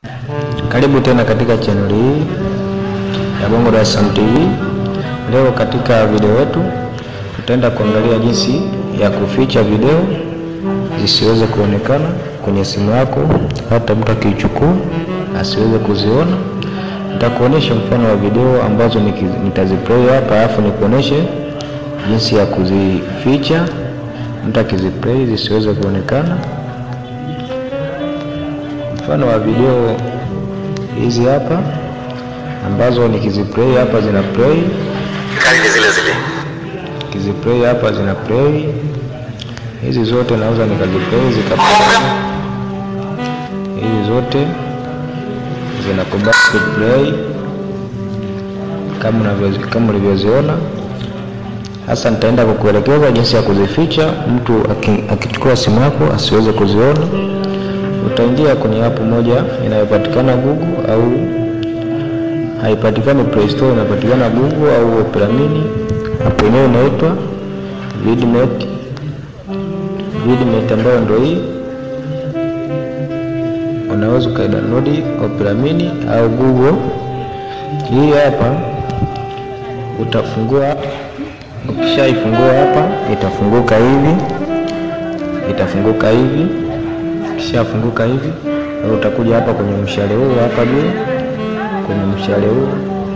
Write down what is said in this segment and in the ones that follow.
Karibu tena katika channel hii ya Bongo Dar es Salaam TV. Leo katika video yetu tutaenda kuangalia jinsi ya kuficha video zisiweze kuonekana kwenye simu yako, hata mtu akiichukua asiweze kuziona. Nitakuonesha mfano wa video ambazo nitaziplay hapa, alafu nikuoneshe jinsi ya kuzificha mtu akiziplay zisiweze kuonekana. Mfano wa video hizi hapa ambazo nikiziplay hapa zina play, Kali zile zile. nikiziplay hapa zina play. Hizi zote naweza nikaziplay zikaplay. Hizi zote zinakubali kuplay kama unavyo kama ulivyoziona. Sasa nitaenda kukuelekeza jinsi ya kuzificha, mtu akichukua simu yako asiweze kuziona. Utaingia kwenye app moja inayopatikana Google au haipatikani Play Store, inapatikana Google au Opera Mini. App yenyewe inaitwa Vidmate, Vidmate ambayo ndio hii. Unaweza ukaidownload Opera Mini au Google. Hii hapa utafungua, ukishaifungua hapa itafunguka hivi, itafunguka hivi Kishafunguka hivi, utakuja hapa kwenye mshale huu hapa juu, kwenye mshale huu,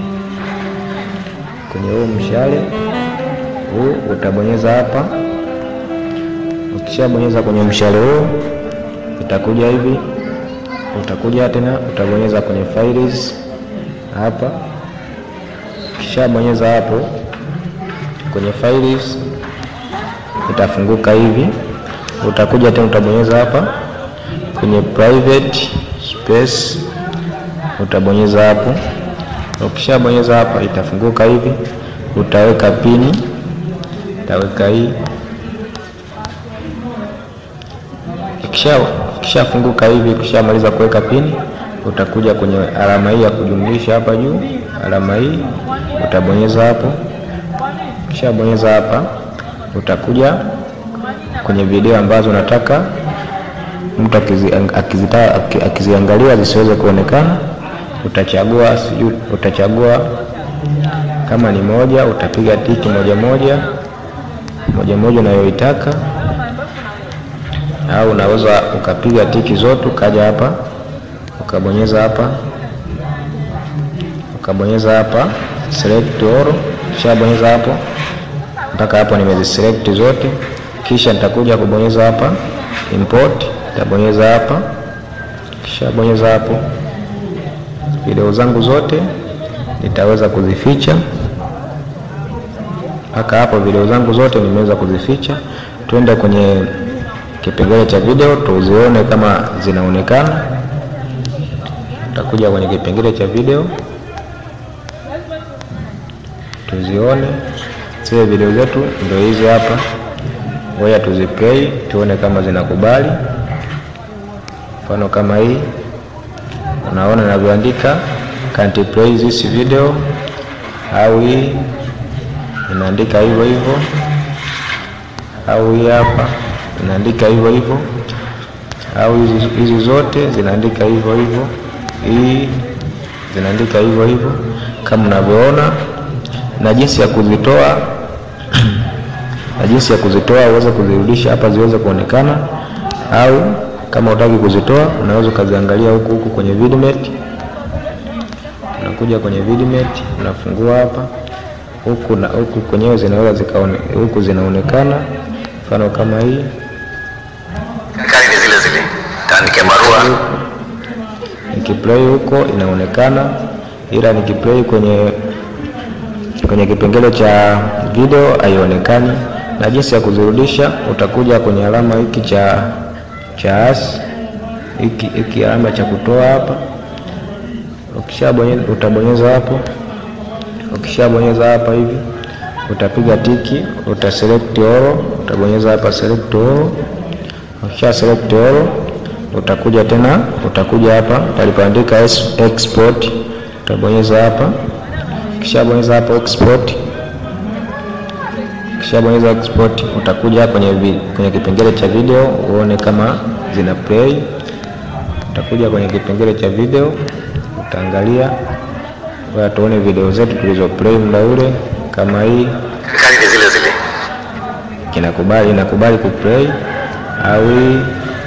kwenye huu mshale huu utabonyeza hapa. Ukishabonyeza kwenye mshale huu, itakuja hivi, utakuja tena utabonyeza kwenye files hapa. Ukishabonyeza hapo kwenye files, itafunguka hivi, utakuja tena utabonyeza hapa kwenye private space utabonyeza hapo. Ukishabonyeza hapa itafunguka hivi, utaweka pini, utaweka hii. Ikishafunguka hivi, ukishamaliza kuweka pini, utakuja kwenye alama hii ya kujumlisha hapa juu, alama hii utabonyeza hapo. Ukishabonyeza hapa, utakuja kwenye video ambazo unataka mtu akizitaka akiziangalia zisiweze kuonekana, utachagua sijui, utachagua kama ni moja, utapiga tiki moja moja moja moja unayoitaka, au unaweza ukapiga tiki zote, ukaja hapa ukabonyeza hapa ukabonyeza hapa select all. Kishabonyeza hapo mpaka hapo nimeziselect zote, kisha nitakuja kubonyeza hapa import nitabonyeza hapa, kisha bonyeza hapo, video zangu zote nitaweza kuzificha mpaka hapo. Video zangu zote nimeweza kuzificha. Twende kwenye kipengele cha video tuzione kama zinaonekana. Tutakuja kwenye kipengele cha video tuzione zile video zetu, ndio hizi hapa. Ngoja tuziplay tuone kama zinakubali. Mfano kama hii, unaona inavyoandika can't play this video, au hii inaandika hivyo hivyo, au hii hapa inaandika hivyo hivyo, au hizi hizi zote zinaandika hivyo hivyo, hii zinaandika hivyo hivyo kama unavyoona, na jinsi ya kuzitoa na jinsi ya kuzitoa uweze kuzirudisha hapa ziweze kuonekana, au kama utaki kuzitoa unaweza ukaziangalia huku huku kwenye Vidmate. Unakuja kwenye Vidmate unafungua hapa huku na huku kwenyewe zinaweza zikaone, huku zinaonekana, mfano kama hii. Kali ni zile zile. Taandike barua. Nikiplay huko inaonekana, ila nikiplay kwenye kwenye kipengele cha video haionekani. Na jinsi ya kuzirudisha utakuja kwenye alama hiki cha cha as hiki hiki alama cha kutoa hapa, ukishabonyeza utabonyeza hapo. Ukishabonyeza hapa hivi utapiga tiki, uta select all, utabonyeza hapa select all. Ukisha select all utakuja tena, utakuja hapa palipoandika export, utabonyeza hapa. Ukishabonyeza hapo export Ukishabonyeza export utakuja kwenye, kwenye kipengele cha video uone kama zina play. utakuja kwenye kipengele cha video, utaangalia kwa tuone video zetu tulizo play muda ule, kama hii Kali ni zile zile. inakubali inakubali kuplay au hii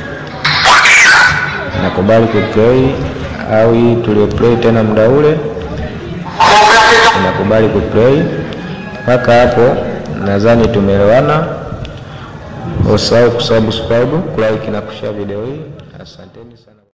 inakubali kuplay au hii tulioplay tena muda ule inakubali kuplay. Mpaka hapo nadhani tumeelewana. Usahau kusubscribe, kulike na kushare video hii. Asanteni sana.